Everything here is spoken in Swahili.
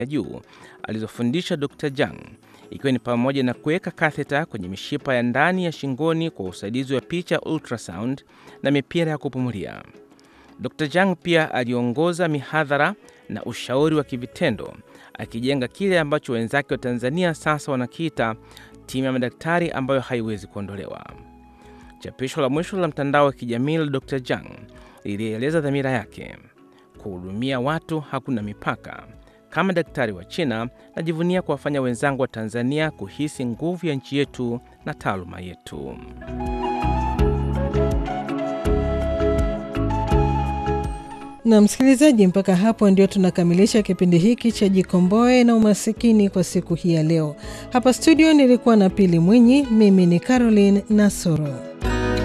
ya juu alizofundisha Dr. Jang, ikiwa ni pamoja na kuweka katheta kwenye mishipa ya ndani ya shingoni kwa usaidizi wa picha ultrasound na mipira ya kupumulia. Dr. Jang pia aliongoza mihadhara na ushauri wa kivitendo akijenga kile ambacho wenzake wa Tanzania sasa wanakiita timu ya madaktari ambayo haiwezi kuondolewa. Chapisho la mwisho la mtandao wa kijamii la Dr. Jang lilieleza dhamira yake: kuhudumia watu hakuna mipaka. Kama daktari wa China, najivunia kuwafanya wenzangu wa Tanzania kuhisi nguvu ya nchi yetu na taaluma yetu. Na msikilizaji, mpaka hapo ndio tunakamilisha kipindi hiki cha Jikomboe na Umasikini kwa siku hii ya leo. Hapa studio nilikuwa na Pili Mwinyi, mimi ni Caroline Nasoro.